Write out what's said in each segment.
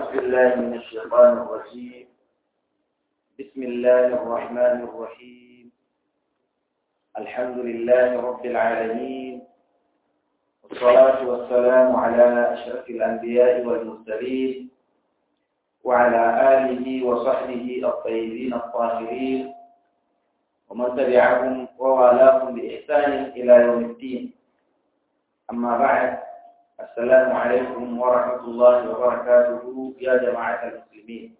بالله من الشيطان الرجيم بسم الله الرحمن الرحيم الحمد لله رب العالمين والصلاة والسلام على أشرف الأنبياء والمرسلين وعلى آله وصحبه الطيبين الطاهرين ومن تبعهم ووالاهم بإحسان إلى يوم الدين أما بعد السلام عليكم ورحمة الله وبركاته يا جماعة المسلمين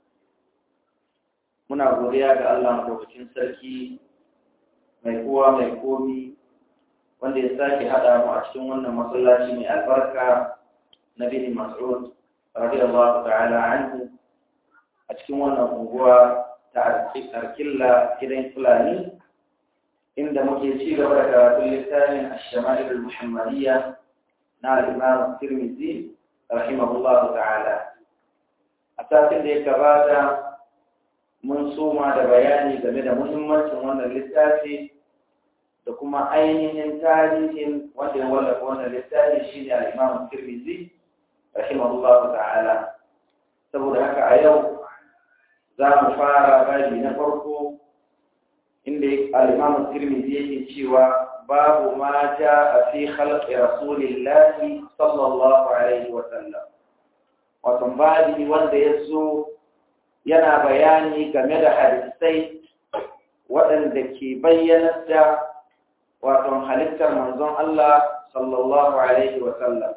muna godiya ga Allah madaukakin sarki mai kowa mai komi wanda ya sake haɗa mu a cikin wannan masallaci mai albarka na bin Mas'ud radiyallahu ta'ala anhu a cikin wannan unguwa ta Arkilla gidan Fulani inda muke ci gaba da karatun littafin Ash-Shama'il al-Muhammadiyya na al-Imam Tirmidhi rahimahullahu ta'ala a satin da ya gabata mun soma da bayani game da muhimmancin wannan littafi da kuma ainihin tarihin wanda ya wallafa wannan littafi shine al-Imam Tirmidhi rahimahullahu ta'ala saboda haka a yau za mu fara babi na farko inda al-Imam Tirmidhi yake cewa babu ma jaa fi khalqi rasulillahi sallallahu alaihi wa sallam wato babi wanda ya zo yana bayani game da hadisai waɗanda ke bayyana da wato halittar manzon Allah sallallahu alaihi wa sallam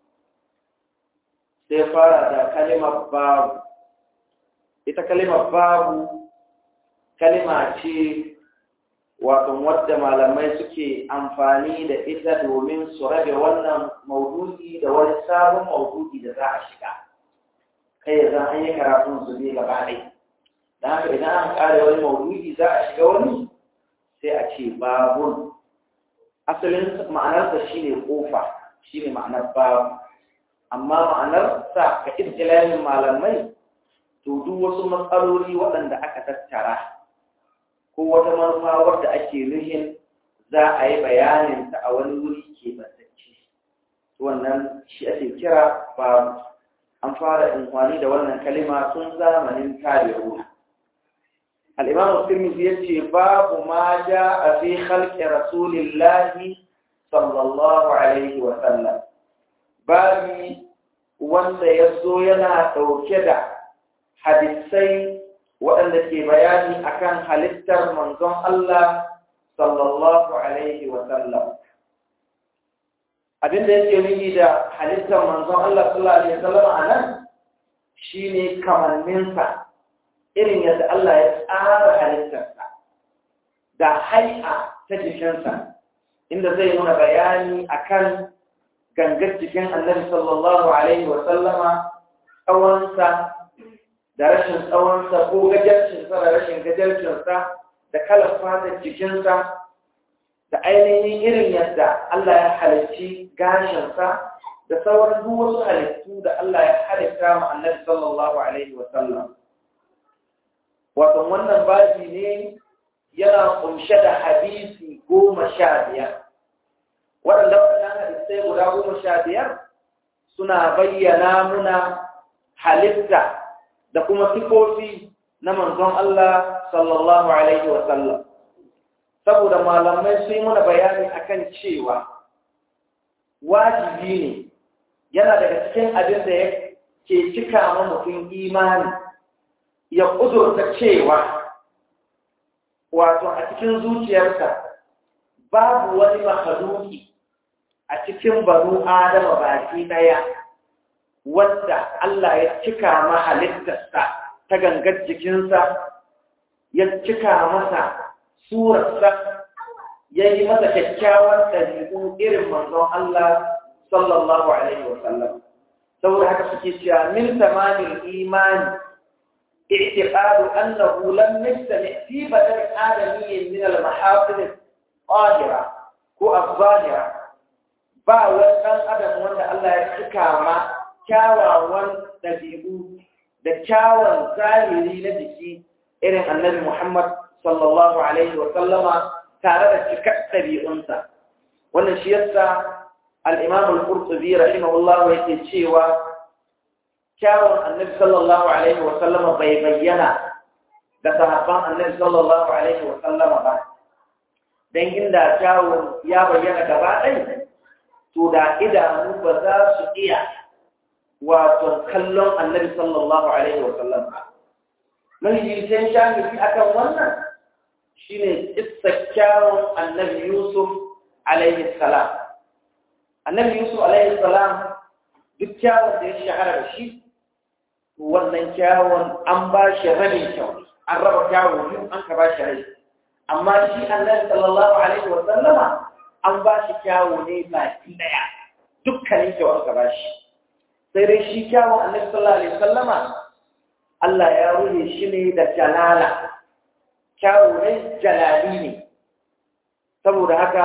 sai fara da kalimar babu ita kalimar babu kalima ce wato wadda malamai suke amfani da ita domin su rabe wannan maudu'i da wani sabon maudu'i da za a shiga kai ya zan an yi karatun su ne gaba ɗai don haka idan an ƙare wani maudu'i za a shiga wani sai a ce babun asalin ma'anarsa shine kofa shine ma'anar babu amma ma'anar sa ka istilahin malamai to duk wasu matsaloli waɗanda aka tattara ko wata manufa wadda ake nuhin za a yi bayanin ta a wani wuri ke bantacce wannan shi ake kira babu an fara amfani da wannan kalima tun zamanin tabi'una al-imam tirmidhi yace babu ma jaa fi khalqi rasulillahi sallallahu alaihi wa sallam babi wanda yazo yana dauke da hadisai waɗanda ke bayani akan halittar manzon Allah sallallahu alaihi wa sallam abinda yake nufi da halittar manzon Allah sallallahu alaihi wa sallam anan shine kamanninsa irin yadda Allah ya tsara halittarsa da hai'a ta jikinsa inda zai nuna bayani akan gangar jikin annabi sallallahu alaihi wa sallama tsawonsa da rashin tsawonsa ko gajarcinsa da rashin gajarcinsa da kalar fatar jikinsa da ainihin irin yadda Allah ya halicci gashinsa da sauran duk wasu halittu da Allah ya halitta ma annabi sallallahu alaihi wa sallam wato wannan babi ne yana kunshe da hadisi goma sha biyar waɗanda waɗannan hadisai guda goma sha biyar suna bayyana muna halitta da kuma sifofi na manzon Allah sallallahu alaihi wa sallam saboda malamai sun yi muna bayani akan cewa wajibi ne yana daga cikin abin da ke cika ma mutum imani ya ƙudurta cewa wato a cikin zuciyarsa babu wani makaluki a cikin banu adama baki ɗaya wanda Allah ya cika ma halittarsa ta gangar jikinsa ya cika masa surarsa ya yi masa kyakkyawan ɗabi'u irin manzon Allah sallallahu alaihi wasallam saboda haka suke cewa min tamamin imani i'tiqadu annahu lam yastami fi badal adamiyyin min al-mahafil al-qadira ko al-zahira ba wani ɗan adam wanda Allah ya cika ma kyawawan ɗabi'u da kyawun zahiri na jiki irin annabi Muhammad sallallahu alaihi wa sallama tare da cikar ɗabi'unsa wannan shi yasa al-Imam al-Qurtubi rahimahullah yake cewa kyawun annabi sallallahu alaihi wa sallama bai bayyana ga sahabban annabi sallallahu alaihi wa sallama ba dan inda kyawun ya bayyana gaba ɗaya to da idanu ba za su iya wato kallon annabi sallallahu alaihi wa sallam ba mahijircin shafi akan wannan shine kissa kyawun annabi yusuf alaihi salam annabi yusuf alaihi salam duk kyawun da ya shahara da shi wannan kyawun an ba shi rabin kyau an raba kyawun biyu an ka ba shi rai amma shi annabi sallallahu alaihi wa sallama an ba shi kyawu ne baki daya dukkanin kyau aka ba shi sai dai shi kyawun annabi sallallahu alaihi wa sallama Allah ya ruhe shi ne da jalala kyawu ne jalali ne saboda haka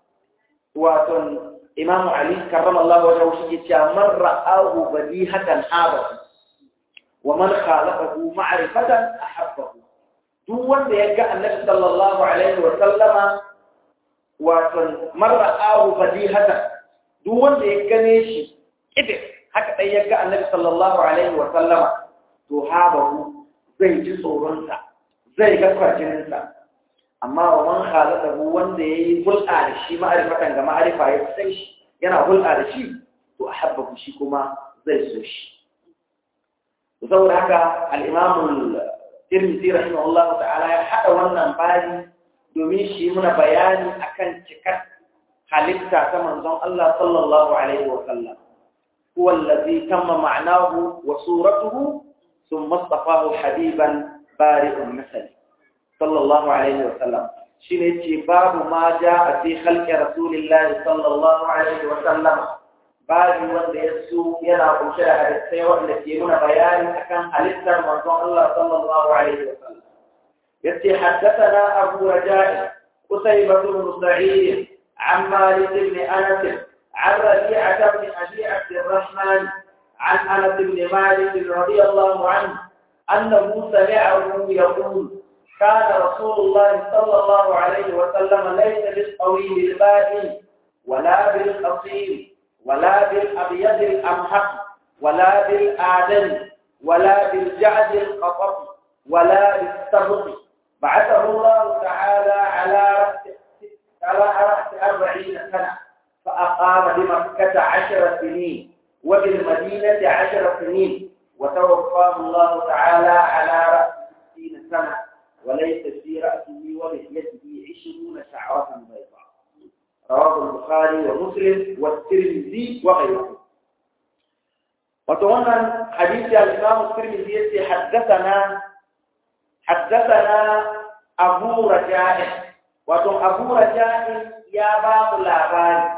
wato Imam Ali karramallahu wajhahu shi ke cewa man ra'ahu badihatan habahu wa man khalaqahu ma'rifatan ahabbahu duk wanda ya ga annabi sallallahu alaihi wa sallama wato man ra'ahu badihatan duk wanda ya gane shi kide haka dai ya ga annabi sallallahu alaihi wa sallama to habahu zai ji tsoron sa zai ga kwarjinin sa amma wa man khalaqahu wanda yayi hulɗa da shi ma'rifatan ga ma'rifa ya san shi yana hulɗa da shi to ahabbahu shi kuma zai so shi saboda haka al-imam al-tirmidhi rahimahullahu ta'ala ya hada wannan bani domin shi muna bayani akan cikar halitta ta manzon Allah sallallahu alaihi wa sallam huwa allazi tamma ma'nahu wa suratuhu thumma istafahu habiban bari'un masal sallallahu alaihi wa sallam shine ce babu ma jaa fi khalqi rasulillahi sallallahu alaihi wa sallam babu wanda ya so yana kunshe da hadisai wanda ke nuna bayani akan halittar manzon Allah sallallahu alaihi wa sallam yace haddathana abu raja'i قتيبة بن سعيد عن مالك بن أنس عن ربيعة بن أبي عبد الرحمن عن أنس بن مالك رضي الله عنه أنه سمعه يقول كان رسول الله صلى الله عليه وسلم ليس بالطويل البائن ولا بالقصير ولا بالأبيض الأمحق ولا بالآدم ولا بالجعد القطر ولا بالسبط بعثه الله تعالى على على رأس أربعين سنة فأقام بمكة عشر سنين وبالمدينة عشر سنين وتوفاه الله تعالى على رأس ستين سنة وليس في رأسه ولحيته عشرون شعرة بيضاء رواه البخاري ومسلم والترمذي وغيره وتوانا حديث الإمام الترمذي حدثنا حدثنا أبو رجاء wato abu raja'in ya ba mu labari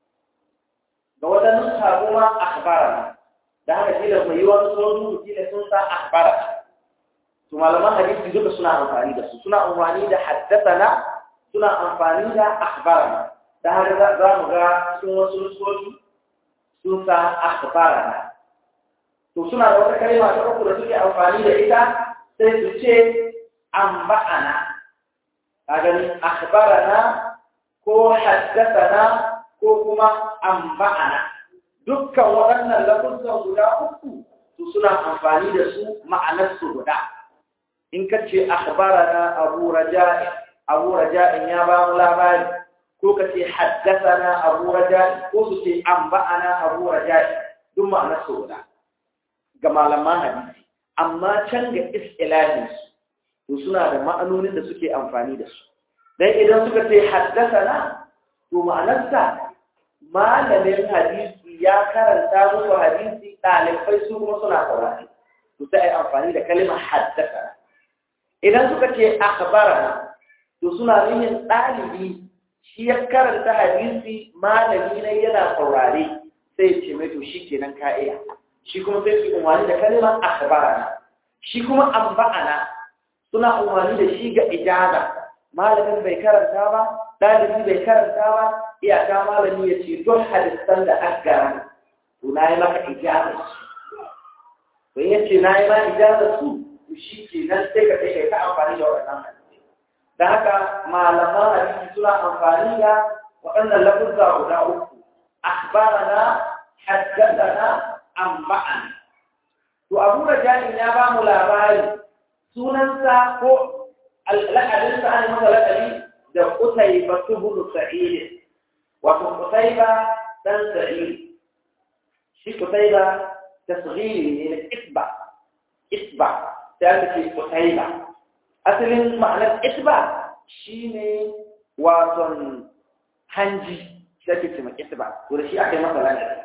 ga wata nusa kuma akhbarana da haka shi da mai yiwuwar sun rubuci da sun sa akhbarana to malaman hadisi duka suna amfani da su suna amfani da haddathana suna amfani da akhbarana da haka za mu ga cikin wasu nusoshi sun sa akhbarana to suna da wata kalma ta uku da suke amfani da ita sai su ce amba'ana kagani akhbarana ko haddathana ko kuma anba'ana dukkan waɗannan lafuzan guda uku su suna amfani da su ma'anar su guda in ka ce akhbarana abu raja'i abu raja'in ya ba mu labari ko ka ce haddathana abu raja'i ko su ce anba'ana abu raja'i duk ma'anar su guda ga malaman hadisi amma can ga istilahinsu to suna da ma'anonin da suke amfani da su dan idan suka ce haddasana to ma'anarsa malamin hadisi ya karanta musu hadisi ɗalibai su kuma suna saurari to sai ai amfani da kalimar haddasana idan suka ce akhbarana to suna nufin ɗalibi shi ya karanta hadisi malami ne yana saurare sai ce mai to shi kenan ka iya shi kuma sai su umarni da kalimar akhbarana shi kuma amba'ana suna umarni da shi ga ijaza malamin bai karanta ba ɗalibi bai karanta ba iyaka malami ya ce don hadisan da aka gara to na yi maka ijaza su to ya ce na yi ma ijaza su to shi ke nan sai ka sai kai ta amfani da waɗannan hadisi da haka malaman hadisi suna amfani da waɗannan lafuzza guda uku akhbarana haddathana amba'ana to abu raja'in ya ba mu labari sunansa ko al'adinsa an masa laƙari da Qutayba ibn Sa'id wato Qutayba dan Sa'id shi Qutayba tasghiri ne na itba itba sai aka ce Qutayba asalin ma'anar itba shine wato hanji shi ake ce itba to da shi aka yi masa laƙari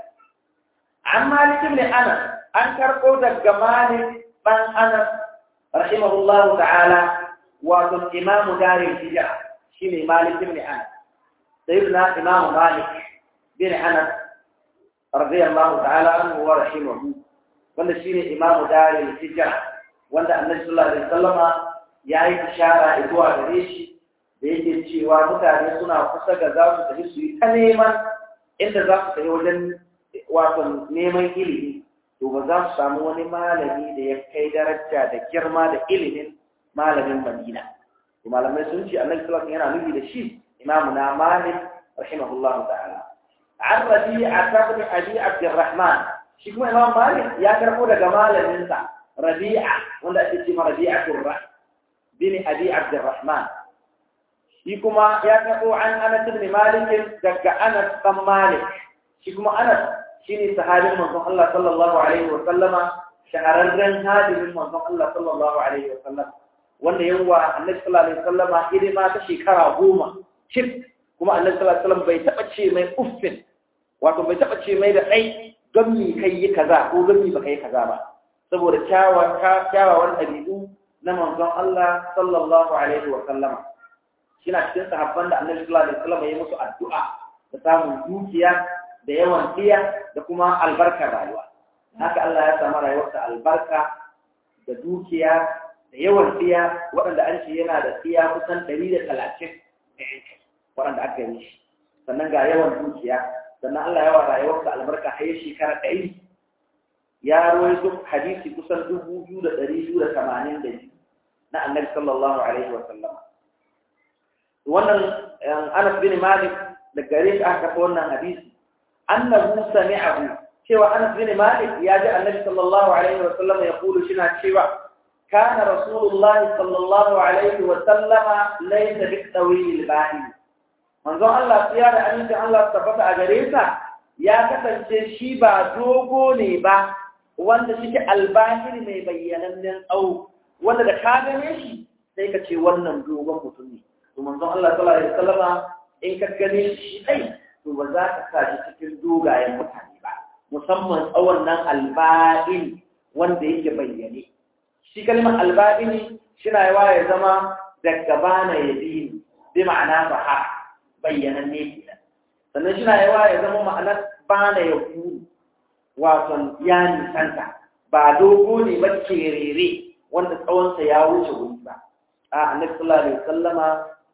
an Malik ibn Anas an karɓo daga Malik dan Anas rahimahullahu ta'ala wato imamu darin hijira shine Malik ibn Anas sayyidina Imam Malik bin Anas radiyallahu ta'ala anhu wa rahimahu wanda shine imamu darin hijira wanda Annabi sallallahu alaihi wasallama yayi ishara zuwa gare shi da yake cewa mutane suna kusa ga za su tafi su yi ta neman inda za su tafi wajen wato neman ilimi to ba za su samu wani malami da ya kai daraja da girma da ilimin malamin Madina malamai sun ce annabi sallallahu alaihi yana nufi da shi imamu na malik rahimahullah ta'ala an rabi'a ibn abi abdurrahman shi kuma imam malik ya karbo daga malamin sa rabi'a wanda ake ce ma rabi'a turra bin abi abdurrahman shi kuma ya karbo an anas ibn malik daga anas bin malik shi kuma anas shine sahabin manzon Allah sallallahu alaihi wa sallama shahararren hadimin manzon Allah sallallahu alaihi wa sallama wanda yawa annabi sallallahu alaihi wasallama hidima ta shekara goma cif kuma annabi sallallahu alaihi wasallam bai taba ce mai uffin wato bai taba ce mai da ai don mi kai yi kaza ko don mi baka yi kaza ba saboda kyawawan kyawawan ɗabi'u na manzon Allah sallallahu alaihi wasallama shina cikin sahabban da annabi sallallahu alaihi wasallam ya musu addu'a da samun dukiya da yawan tiya da kuma albarkar rayuwa haka Allah ya samu rayuwarsa albarka da dukiya da yawan tsiya waɗanda an ce yana da tsiya kusan ɗari da talatin da yanki waɗanda aka yi shi sannan ga yawan dukiya sannan Allah yawa rayuwarsa albarka har yi shekara ɗari ya rawaito hadisi kusan dubu biyu da ɗari biyu da tamanin da biyu na annabi sallallahu alaihi wa sallam wannan Anas bin Malik da gare shi aka kafa wannan hadisi annahu sami'ahu cewa Anas bin Malik ya ji annabi sallallahu alaihi wa sallam ya kulu shina cewa كان رسول الله صلى الله عليه وسلم ليس بالطويل الباهي manzo Allah ya da aminci Allah tabbata a gare sa ya kasance shi ba dogo ne ba wanda shi albahir mai bayyanannen tsawo wanda da ka gane shi sai ka ce wannan dogon mutum ne to manzo Allah sallallahu alaihi wasallama in ka gane shi dai to ba za ka sa shi cikin dogayen mutane ba musamman tsawon nan alba'in wanda yake bayyane shi kalmar alba'ini shina yawa ya zama daga bana ya bi bi ma'ana baha bayyanan ne kenan sannan shina yawa ya zama ma'anar bana ya ku wato ya nisanta ba dogo ne ba kerere wanda tsawonsa ya wuce wuri ba a annabi sallallahu alaihi wasallama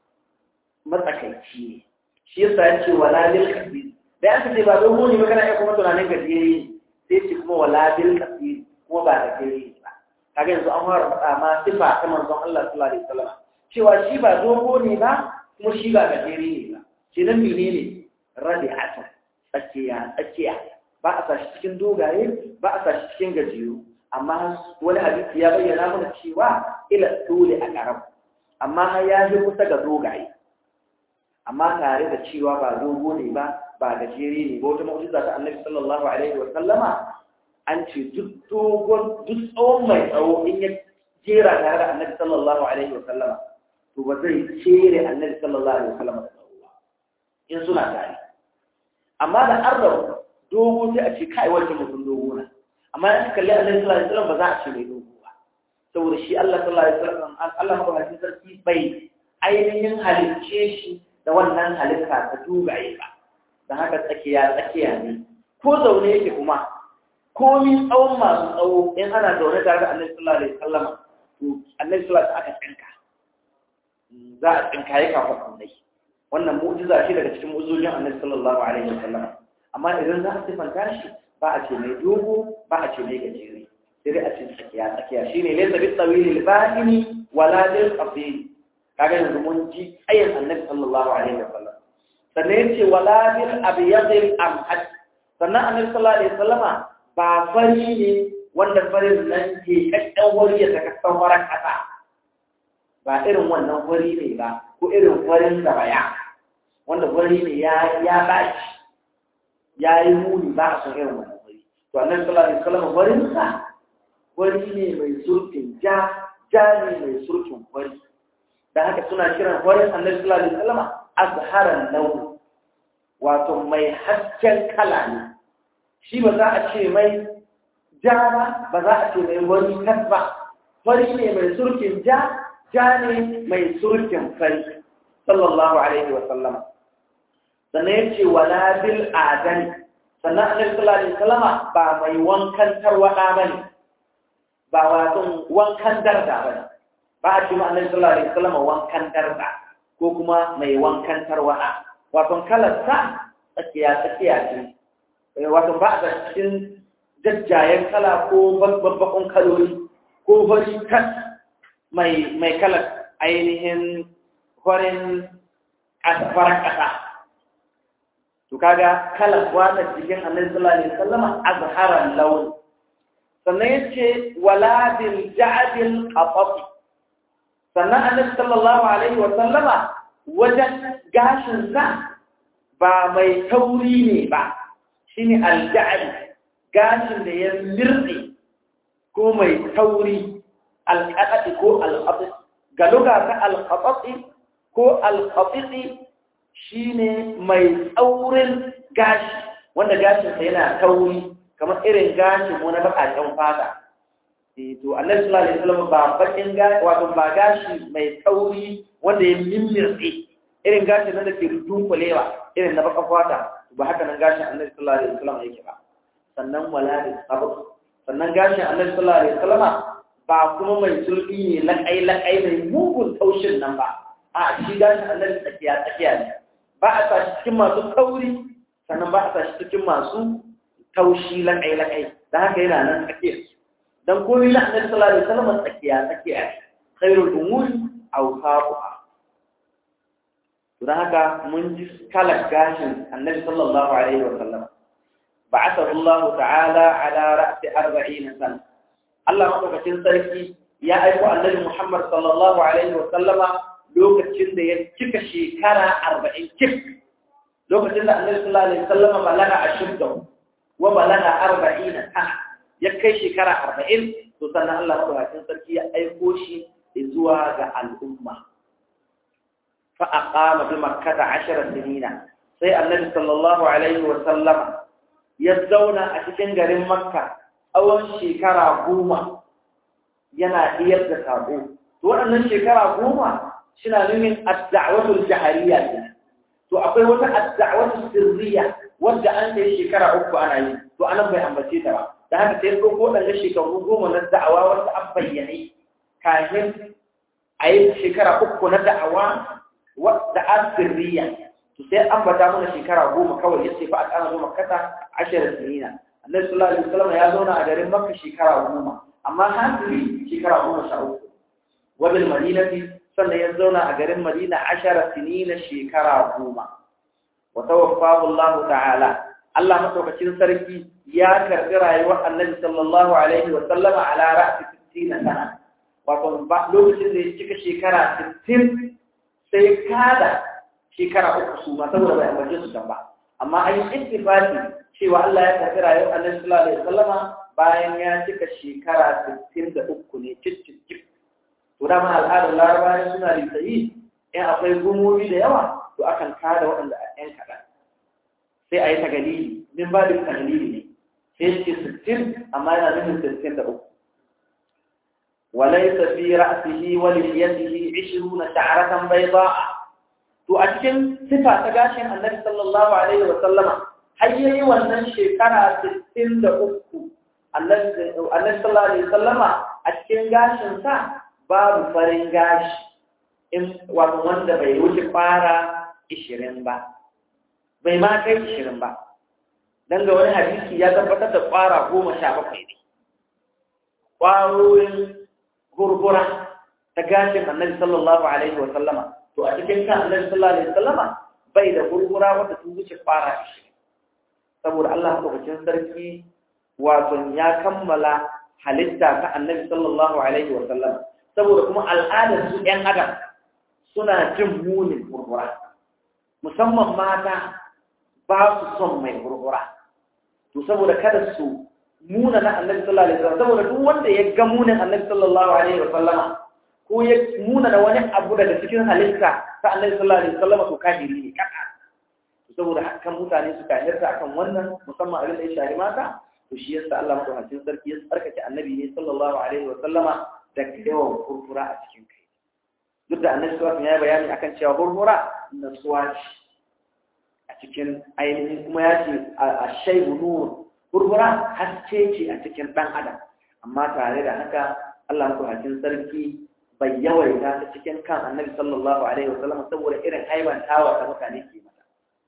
matsakaici ne shi yasa ya ce wala bil kabir da aka ce ba dogo ne ba kana iya kuma tunanin gajere sai ce kuma wala bil kabir kuma ba da gajere ba kaga yanzu an fara faɗa ma sifa ta manzon Allah sallallahu alaihi wasallam cewa shi ba dogo ne ba kuma shi ba gajere ne ba shi nan menene radi'atu tsakiya tsakiya ba a sashi cikin dogaye ba a sashi cikin gajeru amma wani hadisi ya bayyana mana cewa ila dole a karam amma har ya yi kusa ga dogaye amma tare da cewa ba dogo ne ba ba gajere ne ba wata mu'jiza ta annabi sallallahu alaihi wa sallama an ce duk dogon duk tsawon mai tsawo in ya jera tare da annabi sallallahu alaihi wa sallama to ba zai cere annabi sallallahu alaihi wa sallama da tsawo ba in suna tare amma da an rabu dogo sai a ce kai wancan mutum dogo na amma in kalli annabi sallallahu alaihi wa sallam ba za a ce mai dogo ba saboda shi Allah sallallahu alaihi wa sallam Allah madaukakin sarki bai ainihin halicce shi da wannan halitta ta dugaye ba da haka tsakiya tsakiya ne ko zaune yake kuma komi tsawon masu tsawo in ana zaune tare da annabi sallallahu alaihi wasallam to annabi sallallahu alaihi aka tsinka za a tsinka ya kafa kullai wannan mu'jiza shi daga cikin mu'jizojin annabi sallallahu alaihi wasallam amma idan za a sifanta shi ba a ce mai dogo ba a ce mai gajere sai dai a ce tsakiya tsakiya shine laysa bi tawil al-ba'ini wala bil qasir kaga yanzu mun ji ayin annabi sallallahu alaihi wasallam sannan yace wala bil abyad al amhad sannan annabi sallallahu alaihi wasallama ba fari ne wanda farin nan ke kakkan wari ya saka sauran ƙasa ba irin wannan wari ne ba ko irin warin da baya wanda wari ne ya ya baci ya yi muni ba a son irin wannan wari to annabi sallallahu alaihi wasallam warin sa wari ne mai surfin ja ja ne mai surfin wari da haka suna kiran warin annabi sallallahu alaihi wasallam azharan launi wato mai hasken kala ne shi ba za a ce mai ja ba ba za a ce mai wani kas ba fari ne mai surkin ja ja ne mai surkin fari sallallahu alaihi wa sallam sannan ya ce wala bil adani sannan annabi sallallahu alaihi wasallam ba mai wankan tarwada bane ba wato wankan darda bane ba a ce ma annabi sallallahu alaihi wasallam wankan darda ko kuma mai wankan tarwada wato kalar sa tsakiya tsakiya ce wato ba a cikin jajjayen kala ko babbakon kaloli ko fari kan mai mai kalar ainihin farin farar ƙasa to kaga kalar wata jikin annabi sallallahu alaihi wasallam azharan lawn sannan yace wala bil ja'dil qataf sannan annabi sallallahu alaihi wasallama wajen gashin sa ba mai tauri ne ba shine al-ja'd gashin da ya mirɗe ko mai tauri alƙaɗaɗi ko alƙaɗi ga luga ta alƙaɗaɗi ko alƙaɗiɗi shi ne mai tsaurin gashi wanda gashinsa yana tauri kamar irin gashin mu na baƙaƙen fata to annabi sallallahu alaihi wasallam ba bakin gashi wato ba gashi mai tauri wanda ya mimmirtse irin gashin nan da ke dunkulewa irin na baƙar fata ba haka nan gashin annabi sallallahu alaihi wasallam yake ba sannan wala da sabr sannan gashin annabi sallallahu alaihi wasallam ba kuma mai sulbi ne lakai lakai mai mugun taushin nan ba a shi gashin annabi tsakiya tsakiya ne ba a sashi cikin masu kauri sannan ba a sashi cikin masu taushi lakai lakai da haka yana nan tsakiya dan komai na annabi sallallahu alaihi wasallam tsakiya tsakiya ne khairul umuri awsaquha don haka mun ji kalar gashin annabi sallallahu alaihi wasallam بعثه الله تعالى على رأس أربعين سنة الله مدوكacin sarki ya aiko annabi Muhammad sallallahu alaihi wa sallama lokacin da ya cika shekara 40 cik lokacin da annabi sallallahu alaihi wa sallama balaga ashudda wa balaga 40 sana ya kai shekara 40 to sannan Allah madaukakin sarki ya aiko shi zuwa ga al'umma fa aqama bi makkah 10 sinina sai annabi sallallahu alaihi wa sallama ya zauna a cikin garin makka tsawon shekara goma yana iyar da sabo to waɗannan shekara goma suna nunin adda'awatul jahariya ne to akwai wata adda'awatul sirriya wanda an kai shekara uku ana yi to anan bai ambace ta ba da haka sai ko waɗannan shekaru goma na da'awa wanda an bayyane kafin a yi shekara uku na da'awa wadda an sirriya to sai an bata mana shekara goma kawai ya ce fa a kana zo makkata ashirin sinina annabi sallallahu alaihi wasallam ya zauna a garin makka shekara goma amma hasiri shekara goma sha uku wa bil madinati sannan ya zauna a garin madina ashara sinina shekara goma wa tawaffahu Allah ta'ala Allah madaukakin sarki ya karbi rayuwar annabi sallallahu alaihi wasallam ala ra'si 60 sana wato lokacin da ya cika shekara 60 sai kada shekara uku su ma saboda bai ambace su ba amma an yi ittifaqi cewa Allah ya tafi rayuwar Annabi sallallahu alaihi wasallama bayan ya cika shekara 63 ne ciccin to da ma al'adar larabawa suna litsayi in akwai gumomi da yawa to akan kada waɗanda a ɗan kaɗan sai a yi tagalili min ba da tagalili ne sai ce 60 amma yana nufin 63 وليس في رأسه ولحيته عشرون شعرة بيضاء to a cikin sifa ta gashin annabi sallallahu alaihi wa sallama har yayi wannan shekara 63 annabi sallallahu alaihi wa sallama a cikin gashin sa babu farin gashi in wato wanda bai wuce fara 20 ba bai ma kai 20 ba dan ga wani hadisi ya tabbatar da fara 17 ne kwarorin gurgura ta gashin annabi sallallahu alaihi wa sallama to a cikin kan annabi sallallahu alaihi wasallama bai da gurgura wanda sun wuce fara shi saboda Allah madaukakin sarki wato ya kammala halitta ta annabi sallallahu alaihi wa sallam saboda kuma al'adar su ɗan adam suna jin munin gurgura musamman mata ba su son mai gurgura to saboda kada su muna na annabi sallallahu alaihi wa sallam saboda duk wanda ya ga munin annabi sallallahu alaihi wa sallama ko ya muna da wani abu daga cikin halitta ta annabi sallallahu alaihi wa sallama to kafiri ne kaka saboda hakan mutane suka yarda akan wannan musamman abin da ya shari mata to shi yasa Allah madaukakin sarki ya tsarkake annabi ne sallallahu alaihi wa sallama da yawan furfura a cikin kai duk da annabi sallallahu ya yi bayani akan cewa furfura nasuwa ce a cikin ainihin kuma ya ce a shaibu nur furfura haske ce a cikin dan adam amma tare da haka Allah madaukakin sarki bai yawaita ta cikin kan annabi sallallahu alaihi wa sallama saboda irin aibantawa da mutane ke mata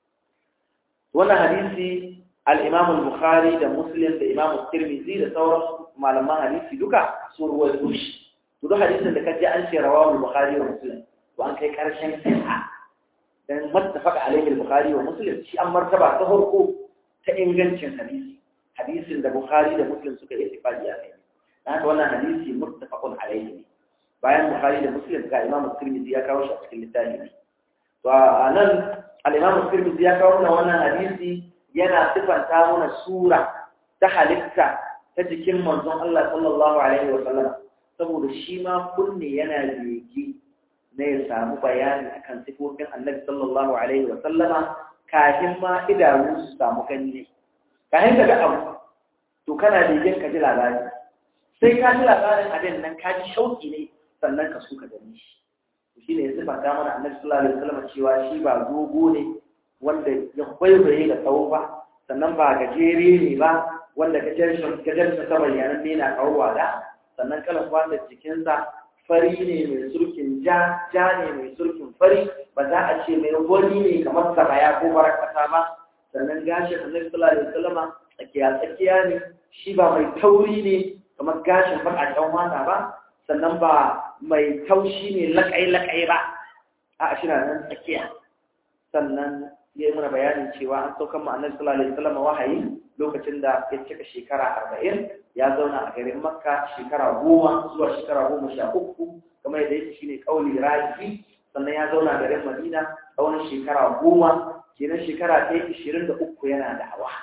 wannan hadisi al-Imam al-Bukhari da Muslim da Imam Tirmidhi da sauran malaman hadisi duka sun ruwaito shi to duk hadisin da kaje an ce rawahu al-Bukhari wa Muslim to an kai karshen sahha dan muttafaq alayhi al-Bukhari wa Muslim shi an martaba ta farko ta ingancin hadisi hadisin da Bukhari da Muslim suka yi ittifaqi a kai dan wannan hadisi muttafaqun alayhi ne bayan Bukhari da Muslim ga Imam Tirmidhi ya kawo shi a cikin littafi to anan al-Imam Tirmidhi ya kawo wannan hadisi yana sifanta mana sura ta halitta ta jikin manzon Allah sallallahu alaihi wa sallam saboda shi ma kunne yana bege na ya samu bayani akan sifofin Annabi sallallahu alaihi wa sallama kafin ma idanu su samu gani ne kafin ka ga abu to kana begen ka ji labari sai ka ji labarin abin nan ka ji shauki ne sannan ka so ka gani shi shi ne ya sifanta mana Annabi sallallahu alaihi wa sallam cewa shi ba dogo ne wanda ya kwaikwaye da tsawo ba sannan ba gajere ne ba wanda gajarsa ta bayanan ne na kawowa da sannan kalan kwata jikinsa fari ne mai surkin ja ja ne mai surkin fari ba za a ce mai wani ne kamar sabaya ko barakata ba sannan gashin annabi sallallahu alaihi wasallam tsakiya tsakiya ne shi ba mai tauri ne kamar gashin bakakken wata ba sannan ba mai taushi ne lakai lakai ba a shi na nan tsakiya sannan ya yi mana bayanin cewa an saukan ma'anar sallallahu alaihi wasallam wahayi lokacin da ya cika shekara arba'in ya zauna a garin makka shekara goma zuwa shekara goma sha uku kamar yadda yake shine kauli raji sannan ya zauna a garin madina tsawon shekara goma kenan shekara ta yi ishirin da uku yana da hawa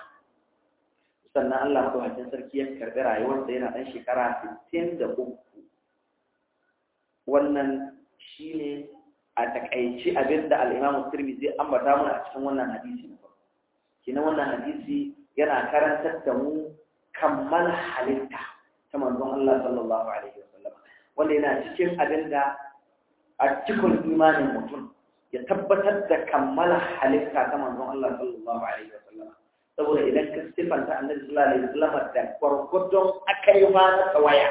sannan allah madaukakin sarki ya karɓi rayuwarsa yana ɗan shekara sittin da uku wannan shine a takaici abin da al'imamu turmi zai ambata mana a cikin wannan hadisi na farko kina wannan hadisi yana karantar da mu kammal halitta ta manzon Allah sallallahu alaihi wasallam wanda yana cikin abin da a cikin imanin mutum ya tabbatar da kammala halitta ta manzon Allah sallallahu alaihi wasallam saboda idan ka sifanta annabi sallallahu alaihi wasallam da gwargwadon akai ma na tsawaya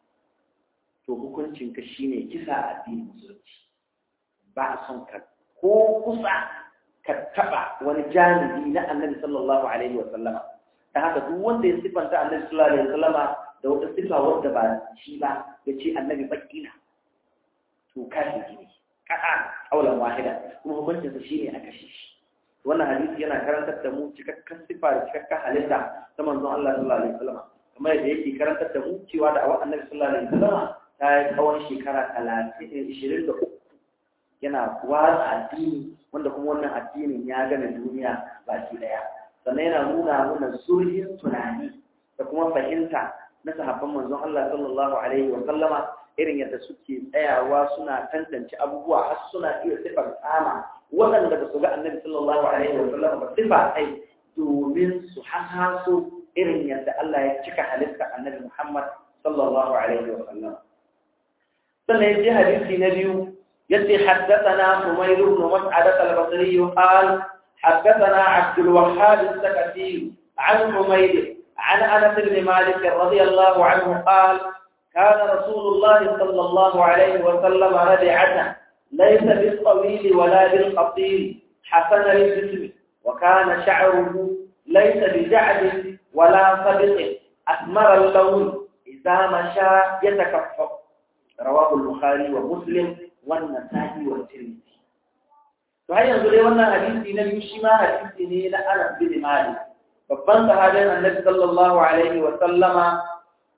to hukuncin ka shine kisa a addinin musulunci ba a son ka ko kusa ka taba wani janibi na annabi sallallahu alaihi wa sallama ta haka duk wanda ya sifanta annabi sallallahu alaihi wa sallama da wata sifa wadda ba shi ba ya ce annabi bakina to kashi ne ka'a kaulan wahida kuma hukuncinsa shine a kashe shi wannan hadisi yana karantar da mu cikakken sifa da cikakken halitta ta manzon Allah sallallahu alaihi wa sallama kamar yadda yake karantar da mu cewa da awa annabi sallallahu alaihi wa sallama ta yi tsawon shekara talatin ishirin da uku yana watsa addini wanda kuma wannan addinin ya gane duniya baki daya sannan yana nuna mana zurfin tunani da kuma fahimta na sahabban manzon Allah sallallahu alaihi wa sallama irin yadda suke tsayawa suna tantance abubuwa har suna iya sifar tsama waɗanda ba su ga annabi sallallahu alaihi wa sallama ba sifa ai domin su hasaso irin yadda Allah ya cika halitta annabi Muhammad sallallahu alaihi wa sallam sannan ya ji hadisi na biyu يتي حدثنا حمير بن مسعدة البصري قال حدثنا عبد الوهاب السكتي عن حمير عن أنس بن مالك رضي الله عنه قال كان رسول الله صلى الله عليه وسلم ربعة ليس بالطويل ولا بالقصير حسن الجسم وكان شعره ليس بجعد ولا صدق أثمر اللون إذا مشى يتكفف رواه البخاري ومسلم wannan sahi wa tirmidhi to har yanzu dai wannan hadisi na biyu shi ma hadisi ne na Anas bin Malik babban sahabin Annabi sallallahu alaihi wa sallama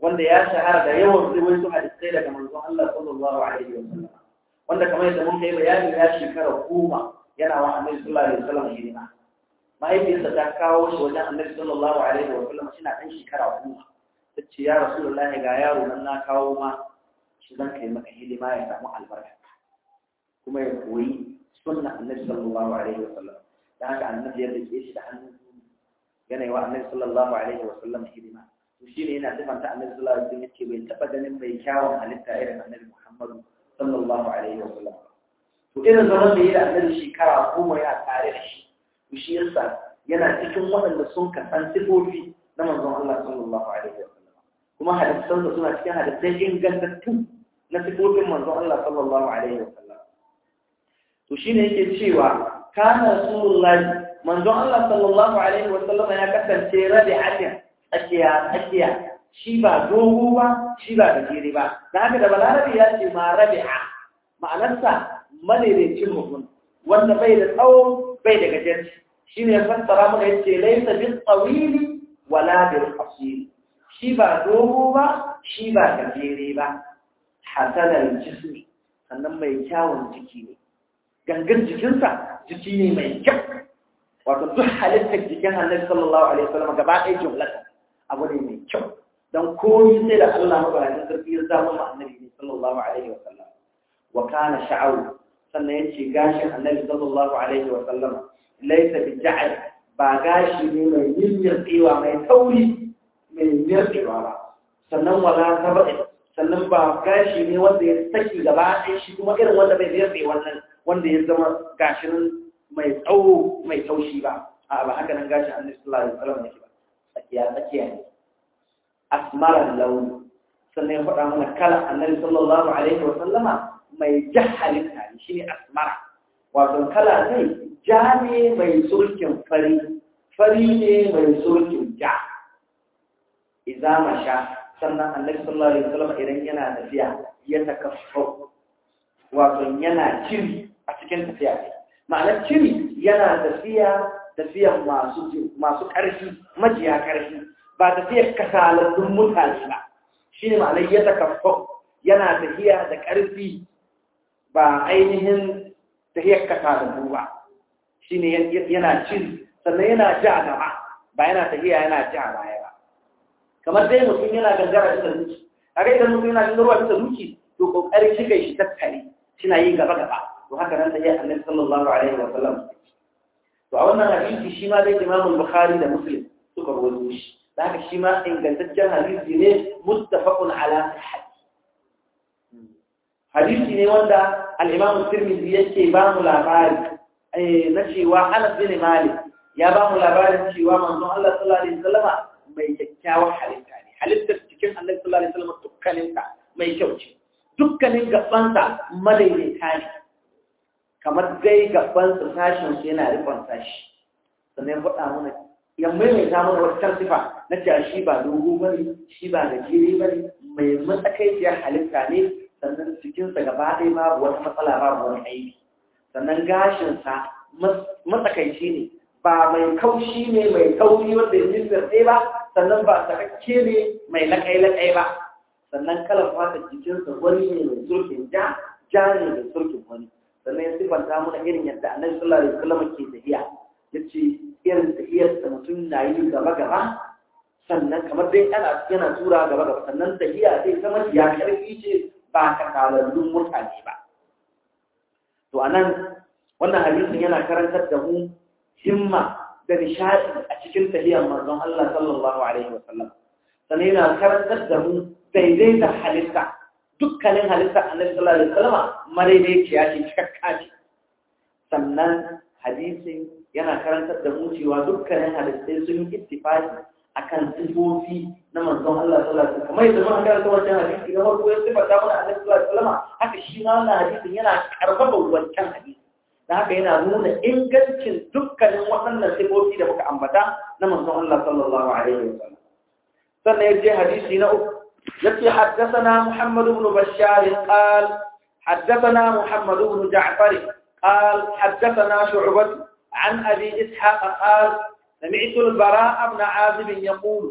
wanda ya shahara da yawan riwayoyin hadisai daga manzon Allah sallallahu alaihi wasallam wanda kamar yadda mun kai bayani ya shekara goma yana wa annabi sallallahu alaihi wasallam hidima mahaifiyarsa ta kawo shi wajen annabi sallallahu alaihi wasallam shi na ɗan shekara goma ta ce ya rasulullahi ga yaro nan na kawo ma shi zan kai maka hidima ya samu albarka kuma ya koyi sunna annabi sallallahu alaihi wasallam da haka annabi ya rike shi da hannun yana yi wa annabi sallallahu alaihi wasallam hidima to shine yana sifanta annabi sallallahu alaihi wasallam yace bai taba ganin mai kyawun halitta irin annabi Muhammadu sallallahu alaihi wasallam to irin zaman da yi da annabi shekara goma ya tare da shi to shi yasa yana cikin waɗanda sun kasan sifofi na manzon Allah sallallahu alaihi wasallam kuma hadisan da suna cikin hadisai ingantattu na sifofin manzon Allah sallallahu alaihi wasallam to shine yake cewa kana rasulullahi manzon Allah sallallahu alaihi wasallam ya kasance rabi'atin tsakiya tsakiya shi ba dogo ba shi ba gajere ba da haka da balarabi ya ce ma rabi'a ma'anarsa madaidaicin mutum wanda bai da tsawo bai da gajarci shi ne fassara mana yace laysa bil tawili wala bil qasir shi ba dogo ba shi ba gajere ba hasanal jismi sannan mai kyawun jiki ne gangan jikinsa jiki ne mai kyau wato duk halittar jikin annabi sallallahu alaihi wasallam gaba ɗaya jumlata abu ne mai kyau dan komai sai da Allah mabarajin sarki ya zama ma annabi ne sallallahu alaihi wasallam wa kana sha'awu sannan yace gashin annabi sallallahu alaihi wasallam laysa bi ja'al ba gashi ne mai yimmiyarwa mai tauri mai yimmiyarwa ba sannan wala tabai sannan ba gashi ne wanda ya saki gaba ɗaya shi kuma irin wanda bai yarda wannan wanda ya zama gashin mai tsawo mai taushi ba a ba haka nan gashin annabi sallallahu alaihi wasallam yake ba tsakiya tsakiya ne asmaran launi sannan ya faɗa mana kala annabi sallallahu alaihi wasallama mai jahalin tare shine asmara wato kala zai ja ne mai surkin fari fari ne mai surkin ja idza masha sannan annabi sallallahu alaihi wasallam idan yana tafiya ya takaffa wato yana ciri a cikin tafiya ma'anar ciri yana tafiya tafiyan masu masu ƙarfi majiya ƙarfi ba tafiyar kasalallun mutane ba shi ne ma'anar ya takaffa yana tafiya da ƙarfi ba ainihin tafiyar kasalallu ba shi ne yana ciri sannan yana ja gaba ba yana tafiya yana ja baya ba kamar dai mutum yana gangara bisa duki a ga idan mutum yana gangarwa bisa duki to kokarin shiga shi tattare suna yi gaba gaba to haka nan da ya annabi sallallahu alaihi wa sallam to a wannan hadisi shi ma dai Imam Bukhari da Muslim suka rawaito shi da haka shi ma ingantaccen hadisi ne muttafaqun ala sihhat hadisi ne wanda al-Imam Tirmidhi yake ba mu labari na cewa Anas bin Malik ya ba mu labarin cewa manzon Allah sallallahu alaihi wasallama mai kyakkyawar halitta ne halittar cikin annabi sallallahu alaihi wasallam dukkaninta mai kyau ce dukkanin gabansa madaidaita ne kamar dai gabansa sashin su yana rikon sashi sannan faɗa mana ya maimaita mana wata sifa na cewa shi ba dogo bane shi ba gajere bane mai matsakaiciyar halitta ne sannan cikinsa gaba ɗaya babu wata matsala babu wani aiki sannan gashinsa matsakaici ne ba mai kaushi ne mai kauri wanda ya nufin ba sannan ba sakakke ne mai laƙai-laƙai ba sannan kalar fata jikinsa wani ne mai surkin ja ja ne mai surkin wani sannan ya sifanta mana irin yadda annabi sallallahu alaihi wasallam ke tafiya yace irin tafiyar da mutum na yi gaba gaba sannan kamar dai ana yana tura gaba gaba sannan tafiya zai zama ya karfi ce ba kasalallun mutane ba to anan wannan hadisin yana karantar da mu himma da nishadi a cikin tafiyar manzon Allah sallallahu alaihi wasallam sannan yana karantar da mu daidaita halitta dukkanin halitta annabi sallallahu alaihi wasallam madaidaiciya ce cikakka ce sannan hadisin yana karantar da mu cewa dukkanin halittai sun yi ittifaqi akan sifofi na manzon Allah sallallahu alaihi wasallam kamar yadda muka karanta wannan hadisi na farko ya sifata mana annabi sallallahu alaihi wasallam haka shi ma wannan hadisin yana karfafa wancan hadisi da haka yana nuna ingancin dukkanin waɗannan sifofi da muka ambata na manzon Allah sallallahu alaihi wasallam sannan yace hadisi na uku yace haddathana Muhammad ibn Bashar qal haddathana Muhammad ibn Ja'far قال حدثنا شعبة عن أبي إسحاق قال سمعت البراء بن عازب يقول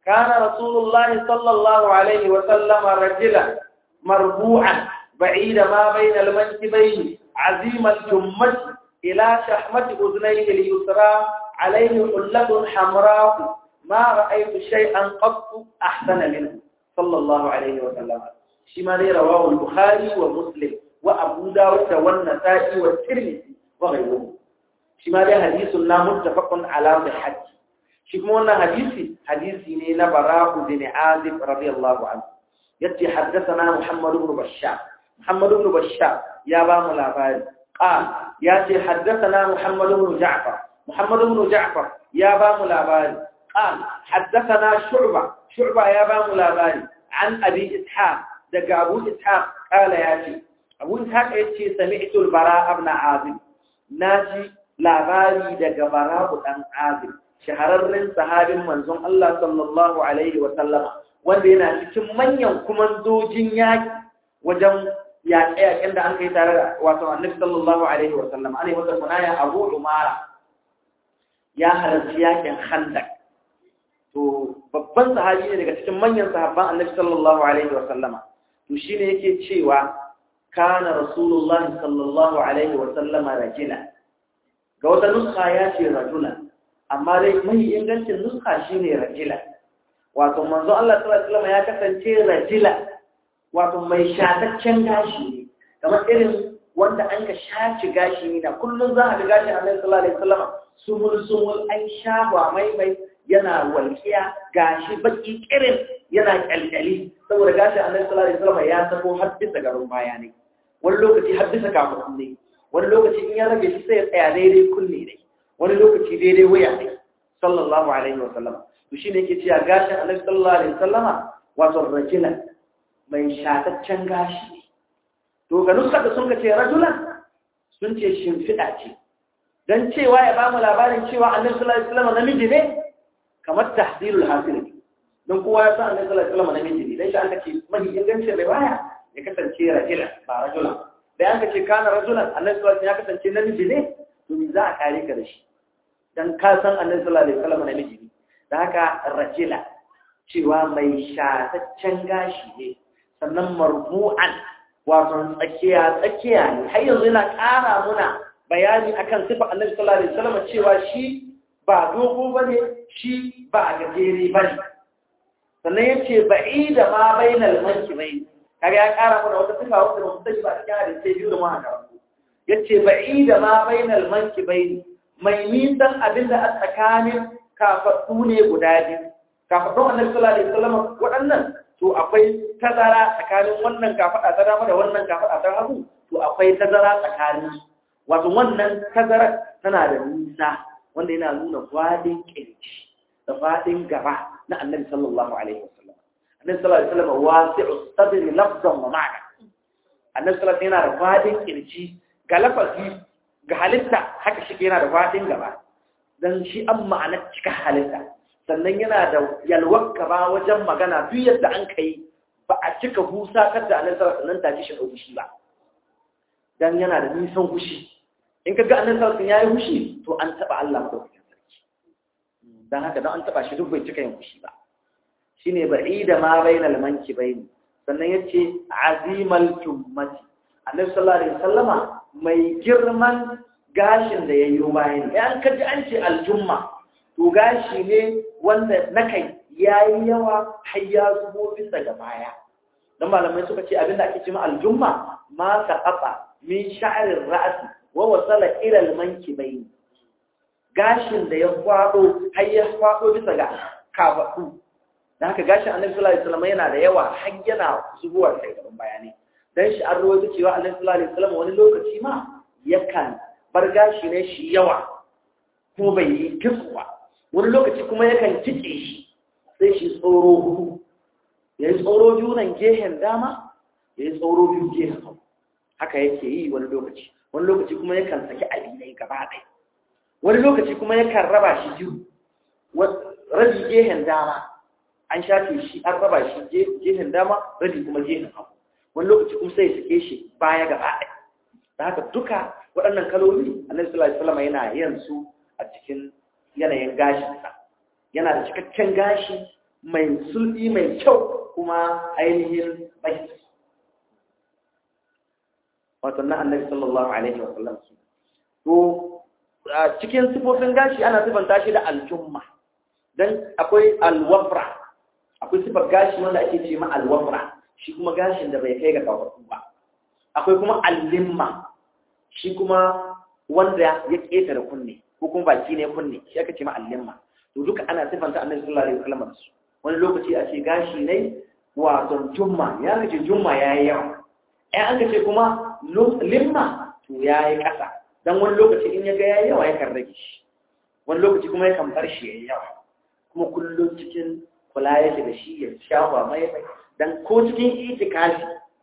كان رسول الله صلى الله عليه وسلم رجلا مربوعا بعيد ما بين المنكبين عظيم الجمة إلى شحمة أذنيه اليسرى عليه حلة حمراء ما رأيت شيئا قط أحسن منه صلى الله عليه وسلم شما رواه البخاري ومسلم وأبو داود والنسائي والترمذي وغيره شما حديث متفق على صحته shi kuma wannan hadisi hadisi ne na bara'u bin azib radiyallahu anhu yace haddathana muhammad ibn bashar muhammad ibn bashar ya ba mu labari qal yace haddathana muhammad ibn ja'far muhammad ibn ja'far ya ba mu labari qal haddathana shu'ba shu'ba ya ba mu labari an abi ishaq daga abu ishaq kala yace abu ishaq yace sami'tu al-bara' ibn azib naji labari daga bara'u dan azib shahararren sahabin manzon Allah sallallahu Alaihi wasallama wanda yana cikin manyan kumandojin yaƙi wajen yaƙe-yaƙen da an kai tare da wato annabi sallallahu Alaihi wasallama ana yi wata kunaya abu umara ya halarci yaƙin handak to babban sahabi ne daga cikin manyan sahabban annabi sallallahu Alaihi wasallama to shi ne yake cewa kana rasulullah sallallahu Alaihi wasallama rajila ga wata nuska ya ce rajulan amma dai mai ingancin nuska shine rajila wato manzo Allah sallallahu alaihi wasallam ya kasance rajila wato mai shataccen gashi ne kamar irin wanda an ka shaci gashi ne da kullun za a ga gashi Annabi sallallahu alaihi wasallam sumul sumul an shafa mai mai yana walkiya gashi baki kirin yana kyalkyali saboda gashi Annabi sallallahu alaihi wasallam ya sako har bisa garin baya ne wani lokaci har bisa kafin ne wani lokaci in ya rage shi sai ya tsaya daidai kunne ne wani lokaci daidai wuya ne sallallahu alaihi wa sallama to shine yake cewa gashin Annabi sallallahu alaihi wasallama wato rajulan mai shataccen gashi to ga nuska da sun ce rajulan sun ce shimfiɗa ce dan cewa ya bamu labarin cewa Annabi sallallahu alaihi wasallama namiji ne kamar tahdilul hasil don kowa ya san Annabi sallallahu alaihi wasallama namiji ne dan shi aka ce mahi ingancin riwaya ya kasance rajulan ba rajulan da aka ce kana rajulan Annabi sallallahu alaihi wasallam ya kasance namiji ne to za a kare ka da shi dan ka san annabi sallallahu alaihi wasallam namiji ne da haka rajila cewa mai shataccen gashi ne sannan marbu'an wato tsakiya tsakiya ne har yanzu yana ƙara muna bayani akan sifa annabi sallallahu alaihi wasallam cewa shi ba dogo bane shi ba gajere bane sannan yace ba'ida ma bainal mankibain kaga ya ƙara mana wata sifa wanda ba mu sani ba cikin hadisi biyu da mu haka yace ba'ida ma bainal mankibain mai nisan abinda a tsakanin kafaɗu ne guda biyu kafaɗun annabi sallallahu alaihi wasallam waɗannan to akwai tazara tsakanin wannan kafaɗa ta dama da wannan kafaɗa ta hagu to akwai tazara tsakanin wato wannan tazara tana da nisa wanda yana nuna fadin kirji da fadin gaba na annabi sallallahu alaihi wasallam annabi sallallahu alaihi wasallam wasi'u sadri lafzan wa ma'ana annabi sallallahu alaihi wasallam yana da fadin kirji ga lafazi ga halitta haka shi yana da fadin gaba dan shi an ma'anar cika halitta sannan yana da yalwar gaba wajen magana duk yadda an kai ba a cika husa kar da annabi sallallahu alaihi wasallam ta ji shi hushi ba dan yana da nisan hushi in ka ga annabi sallallahu alaihi wasallam yayi hushi to an taba Allah madaukakin sarki dan haka dan an taba shi duk bai cika yin hushi ba shine ba'ida ma bainal mankibaini sannan yace azimal jummati annabi sallallahu alaihi wasallama mai girman gashin da yayi bayan yan kaji an ce aljumma to gashi ne wanda na kai yayi yawa har ya zubo bisa ga baya dan malamai suka ce abinda ake cewa aljumma ma saqata min sha'rir ra's wa wasala ila almankibayn gashin da ya kwado har ya kwado bisa ga kafadu dan haka gashin annabi sallallahu alaihi wasallam yana da yawa har yana zubowa sai gaban bayani dan shi an rawaito cewa annabi sallallahu alaihi wasallam wani lokaci ma yakan bar gashi ne shi yawa kuma bai yi kitsuwa wani lokaci kuma yakan kitse shi sai shi tsoro hudu ya yi tsoro biyu nan gehen dama ya yi tsoro biyu gehen hagu haka yake yi wani lokaci wani lokaci kuma yakan saki alinai gaba ɗaya wani lokaci kuma yakan raba shi biyu rabi gehen dama an shafe shi an raba shi gehen dama rabi kuma gehen hagu wani lokaci kuma sai ya sake shi baya gaba ɗaya da haka duka waɗannan kaloli annabi sallallahu alaihi wasallam yana yin su a cikin yanayin gashinsa yana da cikakken gashi mai sulbi mai kyau kuma ainihin bai wato na annabi sallallahu alaihi wa sallam to cikin sifofin gashi ana sifanta shi da aljumma dan akwai alwafra akwai sifar gashi wanda ake ce ma alwafra shi kuma gashin da bai kai ga kafafu ba akwai kuma allimma shi kuma wanda ya ƙetare kunne ko kuma baki ne kunne shi aka ce ma allimma to duka ana sifanta annabi sallallahu alaihi wasallam da su wani lokaci a ce gashi ne wato jumma ya kace jumma yayi yawa ai an kace kuma limma to yayi ƙasa dan wani lokaci in ya ga yayi yawa yakan rage shi wani lokaci kuma yakan bar shi yayi yawa kuma kullum cikin kula yake da shi ya shafa mai mai dan ko cikin itikafi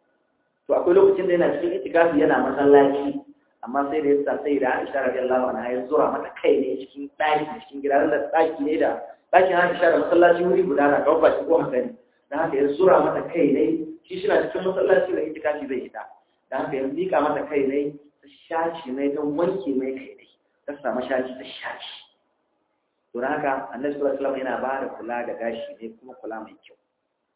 to akwai lokacin da yana cikin itikafi yana masallaci amma sai da yasa sai da Aisha radiyallahu anha ya zura mata kai ne cikin daki cikin gidan da daki ne da dakin Aisha da masallaci wuri guda na kawo baki ko haka ne dan haka ya zura mata kai ne shi shi na cikin masallaci da itikafi zai ita dan haka ya mika mata kai ne ta shaci ne don wanke mai kai ne ta samu shaci ta shaci to dan haka Annabi sallallahu alaihi wasallam yana ba da kula da gashi ne kuma kula mai kyau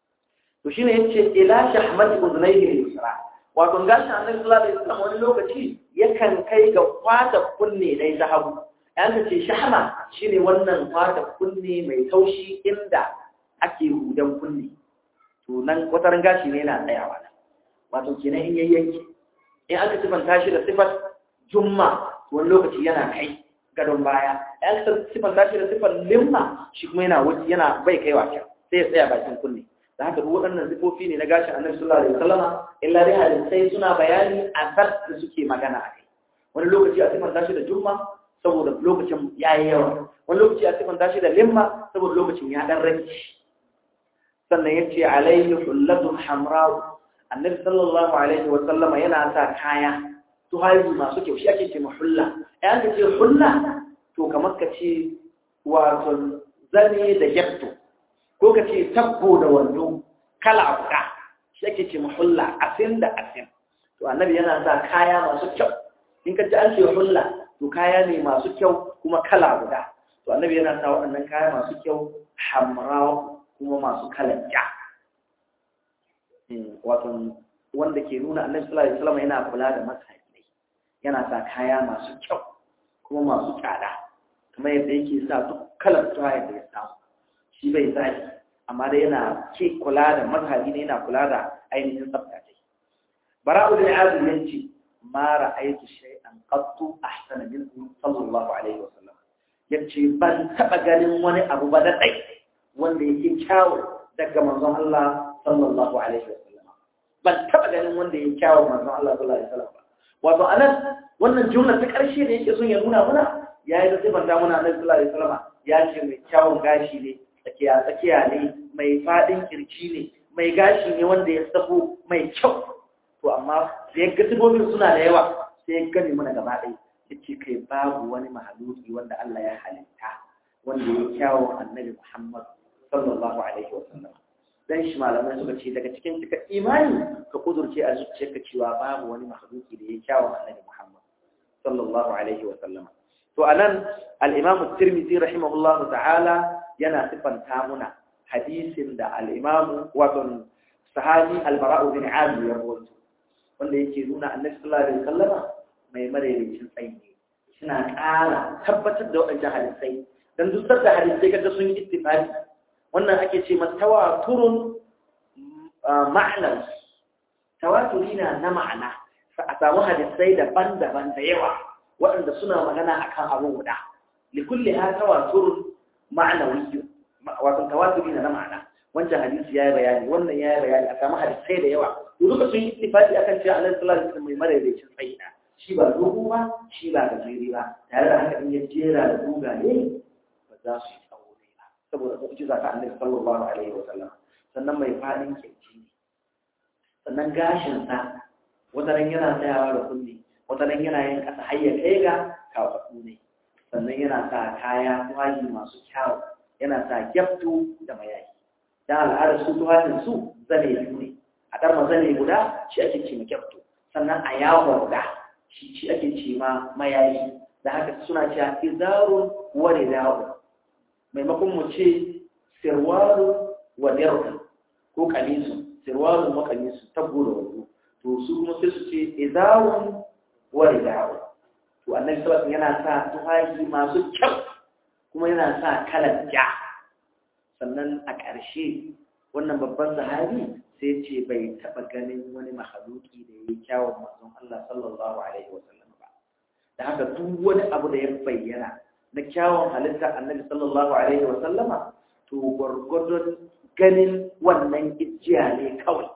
to shine yace ila shahmat udnayhi al-yusra wato gashin annabi sallallahu alaihi wasallam wani lokaci yakan kai ga kwata kunne dai ta hagu an ka ce shahma shine wannan kwata kunne mai taushi inda ake hudan kunne to nan wataran gashi ne yana tsayawa nan wato kenan in yayyanki in aka sifanta shi da sifat jumma wani lokaci yana kai gadon baya an ka sifanta shi da sifat limma shi kuma yana wuce yana bai kaiwa can sai ya tsaya bakin kunne da haka duk waɗannan sifofi ne na gashin annabi sallallahu alaihi wasallama illa dai hadisai suna bayani a sar da suke magana a kai wani lokaci a sifanta shi da jumma saboda lokacin ya yi yawa wani lokaci a sifanta shi da limma saboda lokacin ya dan rage sannan ya ce alaihi hullatun hamra annabi sallallahu alaihi wasallama yana sa kaya tuhaji masu kyau shi ake ce mahulla ɗayan ka ce hulla to kamar ka ce wato zane da gyatto ko ka ce tabbo da wando kala guda shi ake ce mahulla asin da asin to annabi yana sa kaya masu kyau in ka ji an ce hulla to kaya ne masu kyau kuma kala guda to annabi yana sa waɗannan kaya masu kyau hamra kuma masu kalan ja wato wanda ke nuna annabi sallallahu alaihi wasallam yana kula da masaji yana sa kaya masu kyau kuma masu tsada kamar yadda yake sa duk kalar tuwa da ya samu shi bai zaki amma dai yana ke kula da mazhabi ne yana kula da ainihin tsafta dai bara'u bin azib yace ma ra'aytu shay'an qattu ahsana minhu sallallahu alaihi wasallam yace ban taba ganin wani abu ba da dai wanda yake kyawu daga manzon Allah sallallahu alaihi wasallam ban taba ganin wanda yake kyawu manzon Allah sallallahu alaihi wasallam wato anan wannan jumla ta karshe da yake son ya nuna muna yayi da sifar da muna Annabi sallallahu alaihi wasallam ya ce mai kyawun gashi ne tsakiya tsakiya ne mai fadin kirci ne mai gashi ne wanda ya sako mai kyau to amma da ya ga sifofin suna da yawa sai ya gani mana gaba ɗaya yace kai babu wani mahaluki wanda Allah ya halitta wanda ya kyawun Annabi Muhammad sallallahu alaihi wasallam dan shi malamai suka ce daga cikin cika imani ka kudurce a zuciyarka cewa babu wani mahaluki da ya kyawun Annabi Muhammad sallallahu alaihi wasallam to anan al-Imam at-Tirmidhi rahimahullahu ta'ala yana sifanta muna hadisin da al-Imam wato sahabi al-Bara' bin Azib ya rawaito wanda yake nuna Annabi sallallahu alaihi wasallam mai madaidaicin tsayi ne suna ƙara tabbatar da waɗannan hadisai dan duk da hadisai kaga sun yi ittifaqi wannan ake ce masa tawaturun ma'anar tawaturi na na ma'ana a samu hadisai daban-daban da yawa waɗanda suna magana akan abu guda likulli ha tawaturun ma'anawi wato tawaturi na na ma'ana wancan hadisi yayi bayani wannan yayi bayani a samu hadisai da yawa to duka sun yi ittifaqi akan cewa Annabi sallallahu alaihi wasallam mai madaidaicin tsayi shi ba dogo ba shi ba gajeri ba tare da haka in ya jera da dogaye ba za su yi tsawo ne ba saboda mu'jiza ta Annabi sallallahu alaihi wasallam sannan mai fadin kirji ne sannan gashin sa wataran yana tsayawa da kulli wataran yana yin kasa har ya kai ga kafaɗu ne sannan yana sa kaya tuwayi masu kyawu yana sa gyaftu da mayayi dan al'adar su tuwayin su zane biyu ne a ɗan mazane guda shi ake ce ma gyaftu sannan a yawo guda shi shi ake ce ma mayayi da haka suna cewa izarun wa rida'u maimakon mu ce sirwaru wa dirka ko kamisu sirwalun wa kamisu tabbu da wando to su kuma sai su ce izawun wa ridawu to annabi sallallahu yana sa tufafi masu kyau kuma yana sa kalan ja sannan a ƙarshe wannan babban sahabi sai ce bai taɓa ganin wani mahaluki da ya yi kyawun manzon Allah sallallahu alaihi wa sallam ba da haka duk wani abu da ya bayyana na kyawun halitta annabi sallallahu alaihi wa sallama to gwargwadon ganin wannan ijiya ne kawai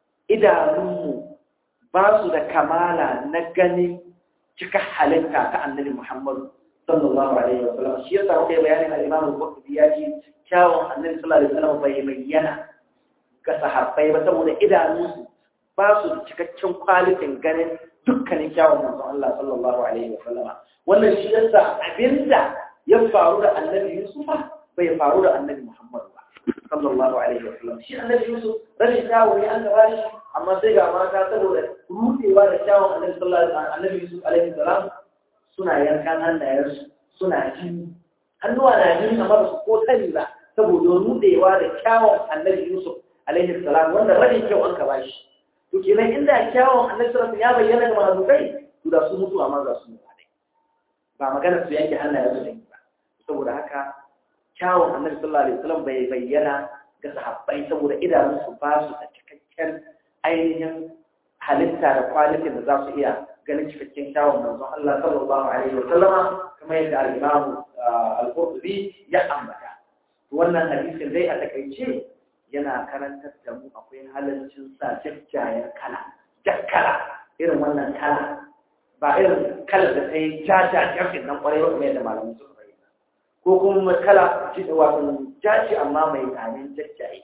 idanunmu ba su da kamala na ganin cika halitta ta annabi Muhammadu sallallahu alaihi wa sallam shi yasa kai bayanin al-Imam al-Qurtubi ya ce kyawun annabi sallallahu alaihi wa sallam bai bayyana ga sahabbai ba saboda idanunsu ba su da cikakken kwalitin ganin dukkanin kyawun manzon Allah sallallahu alaihi wa sallama wannan shi yasa abinda ya faru da annabi Yusuf bai faru da annabi Muhammad ba sallallahu alaihi wa sallam shi annabi Yusuf rashin kyawu ne an gaba shi amma sai ga mata saboda rudewa da kyawun annabi sallallahu alaihi wa sallam annabi Yusuf alaihi salam suna yankan hannayensu suna jini hannuwa na jini amma ba su ko sani ba saboda rudewa da kyawun annabi Yusuf alaihi salam wanda rashin kyau an ka bashi to kenan inda kyawun annabi sallallahu ya bayyana ga mazukai to da su mutu amma za su mutu dai ba magana su yanke hannaye su dai ba saboda haka kyawun annabi sallallahu alaihi wasallam bai bayyana ga sahabbai saboda idanun su ba su da cikakken ainihin halitta da kwalitin da za su iya ganin cikakken kyawun manzon Allah sallallahu alaihi wasallama kamar yadda al-Imam al-Qurtubi ya ambata wannan hadisin dai a takaice yana karantar da mu akwai halaccin sa jajjayen kala jakkala irin wannan kala ba irin kalar da ta yi jajajen nan kwarai wa kuma yadda malamin suka bayyana ko kuma kala wato jaci amma mai zanen jajjaye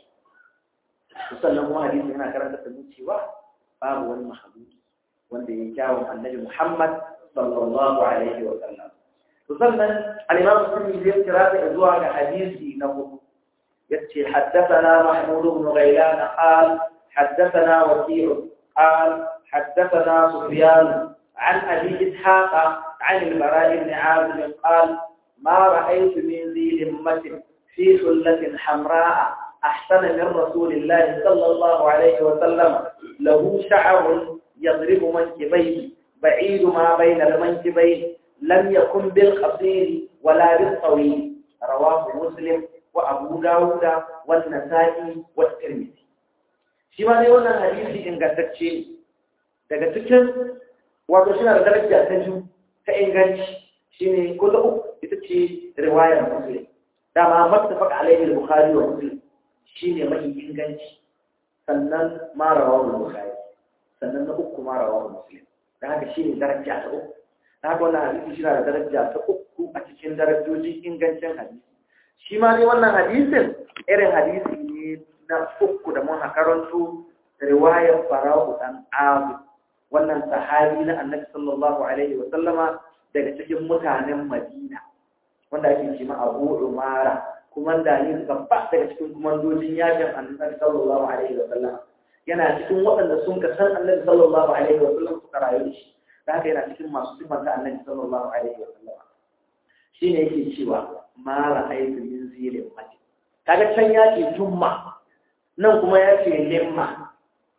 sannan kuma hadisi yana karantar da mu cewa babu wani mahaluki wanda ya kyawun annabi Muhammad sallallahu alaihi wa sallam to sannan al-imam muslim zai kira da zuwa ga hadisi na hudu يتي حدثنا محمود بن غيلان قال حدثنا وكيع قال حدثنا سفيان عن أبي إسحاق عن البراء بن عازب قال ما رأيت من ذي لمة في حلة حمراء أحسن من رسول الله صلى الله عليه وسلم له شعر يضرب منكبيه بعيد ما بين المنكبين لم يكن بالقصير ولا بالطويل رواه مسلم وأبو داود والنسائي والترمذي shi ma ne wannan hadisi ingantacce daga cikin wato shi na da daraja ta biyu ta inganci shine ko ta uku ita ce riwayar muslim dama mattafaq alaihi al-bukhari wa muslim shine mai inganci sannan ma rawahu al-bukhari sannan na uku ma rawahu muslim da haka shine daraja ta uku da haka wannan hadisi shi na da daraja ta uku a cikin darajojin ingancin hadisi shi ma ne wannan hadisin irin hadisi ne na uku da mun karanto riwayar fara'u dan abu wannan sahabi na annabi sallallahu alaihi wa sallama daga cikin mutanen madina wanda ake ce ma abu umara kuma da ne babba daga cikin kumandojin yakin annabi sallallahu alaihi wa sallama yana cikin waɗanda sun ka san annabi sallallahu alaihi wa sallam suka rayu da shi da haka yana cikin masu sifanta annabi sallallahu alaihi wa sallama shine yake cewa ma ra'aytu min zilin mati kaga can ya ce jumma nan kuma ya ce limma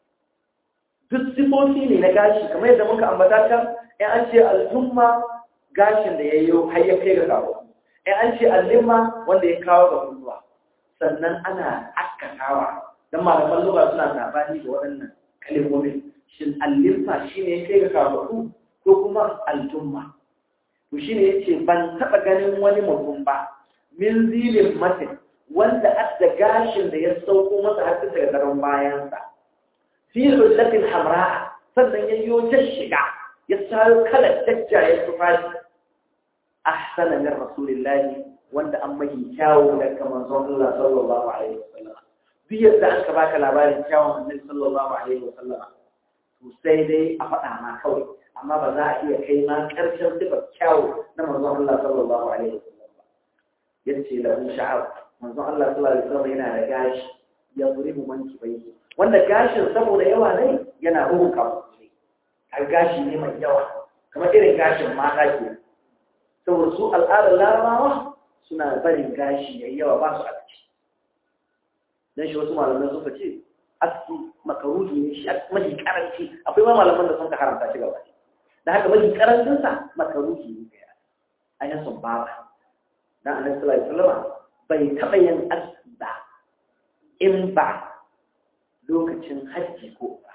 duk sifofi ne na gashi kamar yadda muka ambata can in an ce al-jumma gashin da yayyo har ya kai ga kawo in an ce al-limma wanda ya kawo ga kunnuwa sannan ana akkatawa dan malaman lugha suna sabani da waɗannan kalmomin shin al-limma shine ya kai ga kawo ko kuma al-jumma to shine yace ban taba ganin wani mutum ba min zilin matin wanda adda gashin da ya sauko masa har daga garin bayansa fi hullatin hamra sannan ya yo shiga ya sayo kalar jajjayen tufafi ahsana min rasulillahi wanda an mai kyawu daga manzon Allah sallallahu alaihi wasallam duk yadda aka baka labarin kyawun annabi sallallahu alaihi wasallam to sai dai a faɗa ma kawai amma ba za a iya kai ma ƙarshen sifar kyawu na manzon Allah sallallahu alaihi wasallam ba yace lahu sha'ar manzon Allah sallallahu alaihi wasallam yana da gashi ya zuribu manki bai wanda gashin saboda yawa ne yana ruhu kafu har gashi ne mai yawa kamar irin gashin mata ke saboda su al'adar larabawa suna barin gashi yayi yawa ba su a ciki dan shi wasu malamai suka ce aski makaruhi ne shi mafi karanci akwai ma malaman da sun ka haramta shi gaba da haka mafi karancin sa makaruhi ne kai a yin sun ba dan annabi sallallahu alaihi wasallam bai taba yin aski ba in ba lokacin hajji ko ba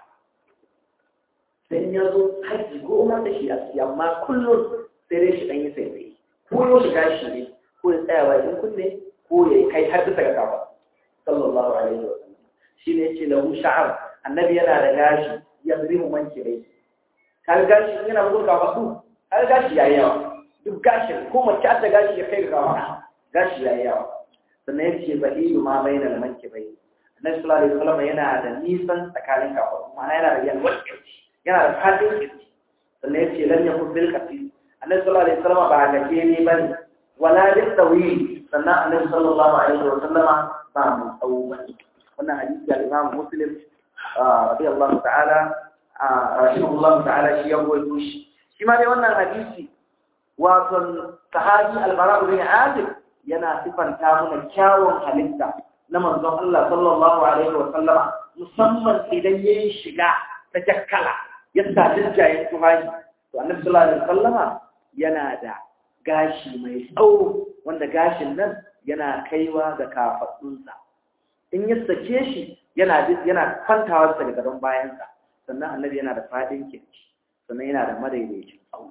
sai ya zo hajji ko umar da shi aski amma kullum sai dai shi dan yi sai sai ko yau shiga shi ne ko ya tsaya bakin kunne ko ya kai har bisa ga kafa sallallahu alaihi wa sallam shi ne yace lahu sha'ar annabi yana da gashi yazrimu manki bai har gashi yana bugun kafa su har gashi yayi yawa duk gashi ko mace ta gashi ya kai ga kafa gashi yayi yawa sannan yace baliyu ma bainal manki bai annabi sallallahu alaihi wa sallam yana da nisan tsakanin kafa ma'ana yana da yalwar kirji yana da fadin kirji sannan yace lam yakun bil qati annabi sallallahu alaihi wa sallam ba ga ke ne bane wala bil tawil sannan annabi sallallahu alaihi wa sallama ba mu tsawo bane wannan hadisi al-Imam Muslim radiyallahu ta'ala rahimahullahu ta'ala shi ya goyo shi shi ma dai wannan hadisi wato sahabi al-Bara bin Azib yana sifanta mana kyawun halitta na manzon Allah sallallahu alaihi wa sallama musamman idan yayin shiga ta jakkala ya sa dinjayen tuhaji to annabi sallallahu alaihi wa sallama yana da gashi mai tsawo wanda gashin nan yana kaiwa ga kafaɗunsa in ya sake shi yana yana kwantawa daga gadon bayansa sannan annabi yana da faɗin kirki sannan yana da madaidaicin tsawo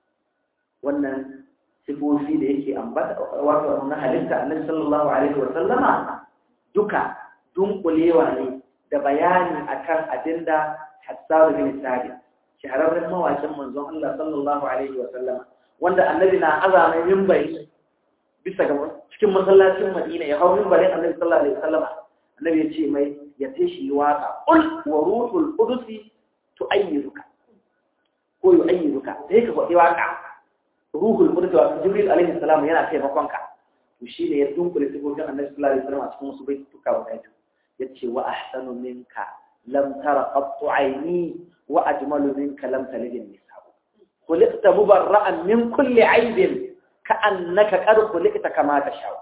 wannan sifofi da yake ambata wato na halitta annabi sallallahu alaihi wa sallama duka dunkulewa ne da bayani akan abinda Hassan bin Sabit shahararren mawakin manzon Allah sallallahu alaihi wa sallama wanda annabi na azama mimbari bisa ga cikin masallacin Madina ya hau mimbarin annabi sallallahu alaihi wasallam annabi ya ce mai ya ce shi waka qul wa ruhul qudusi tu'ayyiduka ko yu'ayyiduka sai ka faɗi waka ruhul qudus wa jibril alaihi salam yana taimakon ka to shi ne ya dunkule sifofin annabi sallallahu alaihi wasallam a cikin wasu baituka wa kai yace wa ahsanu minka lam tara qattu aini wa ajmalu minka lam talid nisa خلقت مبرأ من كل عيب كأنك قد خلقت كما تشاء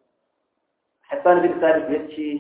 حسان بن ثابت yace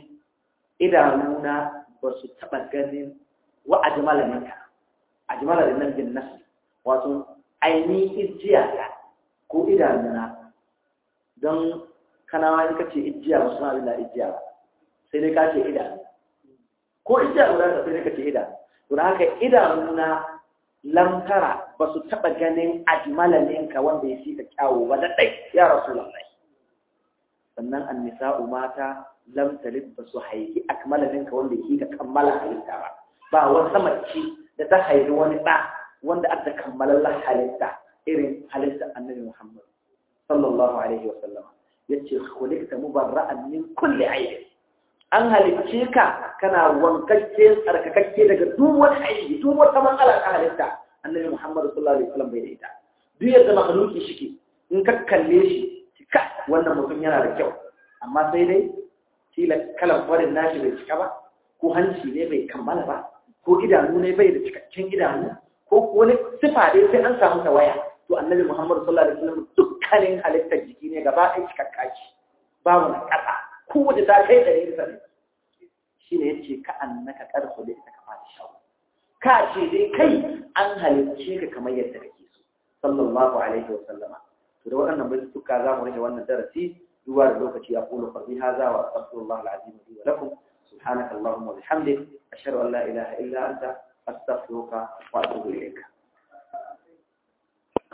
idanuna ba su taɓa ganin wa ajmala minka ajmala da nan bin nasu wato aini ijiya ko idanuna don kanawa in kace ijiya ba suna abin da ijiya ba sai dai kace idanu ko ijiya guda sai dai kace idanu to haka idanuna lamtara ba su taɓa ganin ajmalalinka wanda ya fi ka kyawo ba da ɗai ya rasu lallai sannan an nisa'u mata lamtalin ba su haifi akmalalinka wanda ya fi ka kammala halitta ba ba wata mace da ta haifi wani ɗa wanda aka kammalallar halitta irin halitta annabi muhammad sallallahu alaihi wa sallam ya ce kulikta mubarra'an min kulli aibin an halicce ka kana wankakke tsarkakakke daga duk wani aiki duk wata matsala ka halitta annabi Muhammad sallallahu alaihi wasallam bai da ita duk yadda makhluki shike in ka kalle shi ka wannan mutum yana da kyau amma sai dai kila kalan farin nashi bai cika ba ko hanci ne bai kammala ba ko idanu ne bai da cikakken idanu ko wani sifa dai sai an samu tawaya to annabi Muhammad sallallahu alaihi wasallam dukkanin halittar jiki ne gaba ɗaya cikakka ce babu na ƙasa kowace ta kai ɗari bisa ne shi ne ya ce ka an naka ƙarfi da ita kama da shawo ka ce dai kai an halicce ka kamar yadda kake so sallallahu alaihi wa sallama to da waɗannan bai suka za mu rage wannan darasi duba da lokaci ya kula farbi haza wa astaghfirullah alazim li wa lakum subhanaka allahumma wa bihamdik ashhadu an la ilaha illa anta astaghfiruka wa atubu ilayka